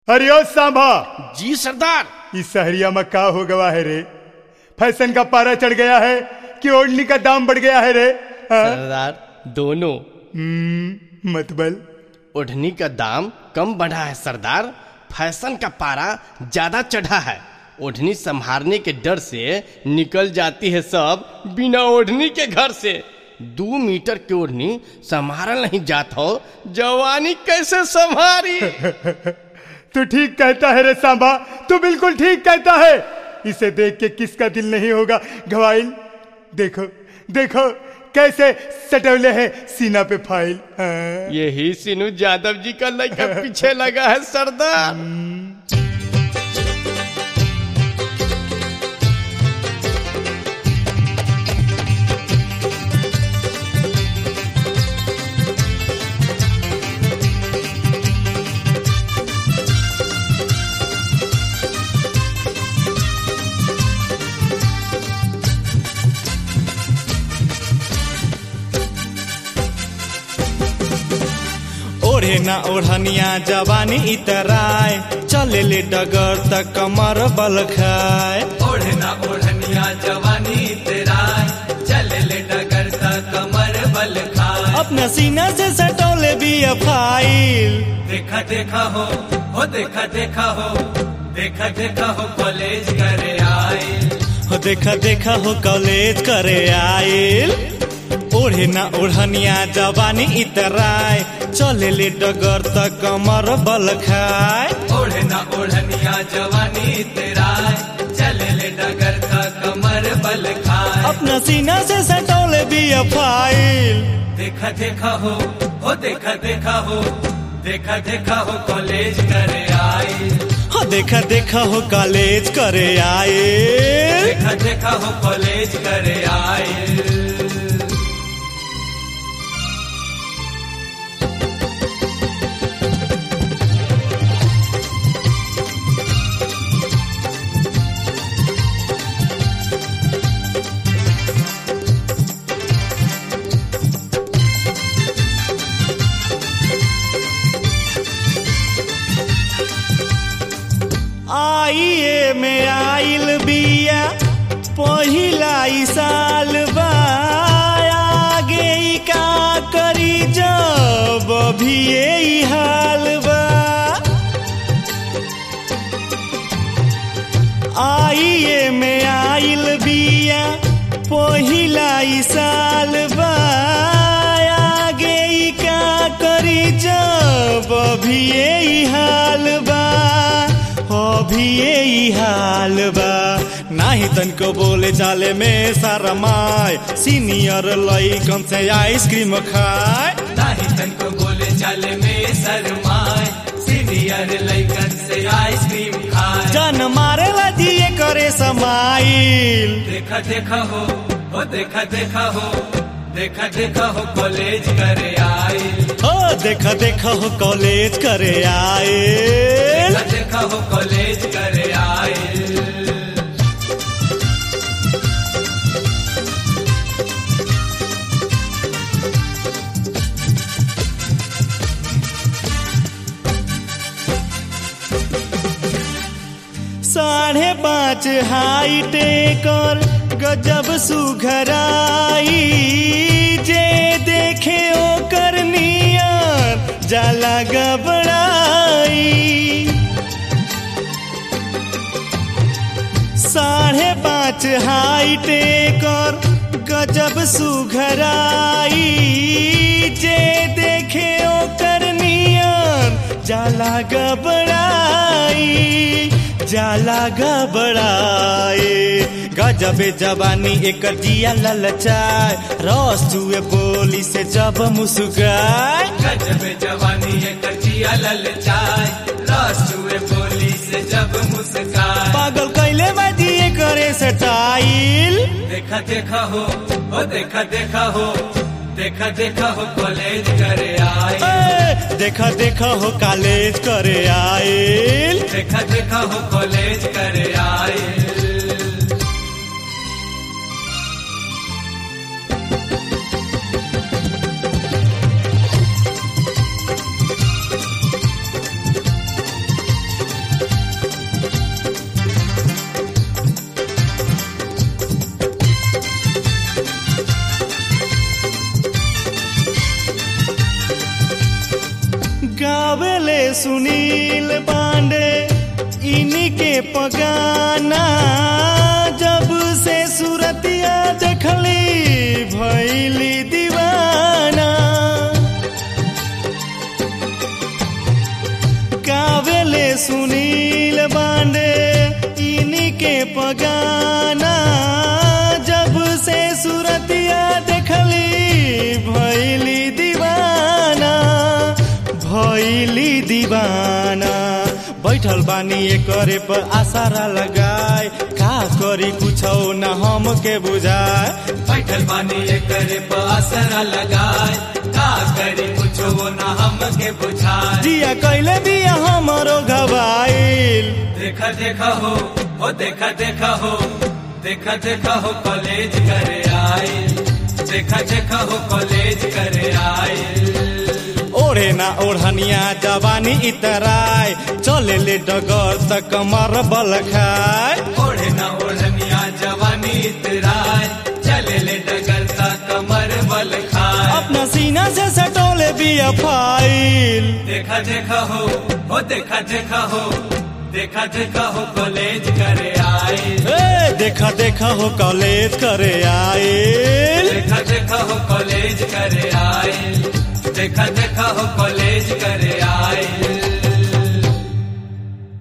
अरे ओ सांभा जी सरदार इस सहरिया में का हो गवा है रे फैशन का पारा चढ़ गया है कि ओढ़नी का दाम बढ़ गया है रे हाँ? सरदार दोनों हम्म, मतबल ओढ़नी का दाम कम बढ़ा है सरदार फैशन का पारा ज्यादा चढ़ा है ओढ़नी संभारने के डर से निकल जाती है सब बिना ओढ़नी के घर से दो मीटर की ओढ़नी संभारल नहीं जात हो जवानी कैसे संभारी तू ठीक कहता है रे सांबा तू बिल्कुल ठीक कहता है इसे देख के किसका दिल नहीं होगा घवाइल देखो देखो कैसे सटवले है सीना पे फाइल हाँ। यही सिनू यादव जी का लड़का पीछे लगा है सरदार ओढ़े ना ओढ़निया जवानी इतराय चले ले डगर तक कमर बल खाए ओढ़ना ओढ़निया जवानी तेरा चल ले डगर सा कमर बल खाए अपना सीना से सटोले भी फाइल देखा देखा हो हो देखा देखा हो देखा देखा हो कॉलेज करे आए हो देखा देखा हो कॉलेज करे आइल ओढ़े ना ओढ़निया जवानी इतराय चले ले डगर तक कमर बल खाए ओढ़ना ओढ़निया जवानी तेरा चल ले डगर सा कमर बल खाए अपना सीना से सटोले भी फाइल देखा देखा हो हो देखा देखा हो देखा देखा हो कॉलेज करे आए हो देखा देखा हो कॉलेज करे आइल देखा देखा हो कॉलेज करे आए आइए में आइल बिया पहिला ई साल बा आगे ई का करी जब अभी यही हाल बा आइए में आइल बिया पहिला ई साल बा आगे ई का करी जब अभी यही हाल बा अभी यही हाल बा नाही तनको बोले चाले में सारा माय सीनियर लइकन से आइसक्रीम खाए नाही तनको बोले चले में शरमाए सीनियर लइकन से आइसक्रीम खाए जन मारेला दिए करे समाइल देखा देखा हो हो देखा देखा हो देखा देखा हो कॉलेज करे आए हो देखा देखा हो कॉलेज करे आए देखा देखा हो कॉलेज करे आए साढ़े पाँच हाइट कर गजब सुघराई जे देखे ओकर नियर जाला गबड़ाई साढ़े पाँच हाइट कर गजब सुघराई जे देखे ओकर नियर जाला गबड़ाई जाला गबड़ाए गजबे जवानी एक जिया ललचाए रस चुए बोली से जब मुस्काए गजब जवानी है कचिया ललचाए रस चुए बोली से जब मुस्काए पागल कैले में दिए करे स्टाइल देखा देखा हो ओ देखा देखा हो देखा देखा हो कॉलेज करे आए ए, देखा देखा हो कॉलेज करे आइल देखा देखा हो कॉलेज करे आए सुनील पांडे इन्हीं के पगाना जब से सूरतिया देखली भैली दीवाना कावेले सुनील पांडे इन्हीं के पगाना जब से सूरतिया देखली भैली दीवाना भैली दीवाना बैठल बानी करे पर आसारा लगाए का करी कुछ न हम के बुझाए बैठल बानी करे असरा लगाए का करी कुछ वो ना हमके बुझाए जिया कैले बिया हमरो घबाइल देखा देखा हो ओ देखा देखा हो देखा देखा हो कॉलेज करे आए देखा देखा हो कॉलेज करे आए ओढ़े ना ओढ़निया जवानी इतराय चले ले डगर तक कमर बल खाए ओढ़े ना ओढ़निया जवानी इतराय चले ले डगरता कमर बल खाए अपना सीना से सटोले बिया फाइल देखा देखा हो ओ देखा देखा हो देखा देखा हो कॉलेज करे आए ए, देखा देखा हो कॉलेज करे आइल देखा देखा हो कॉलेज करे आए देखा देखा हो कॉलेज करे आए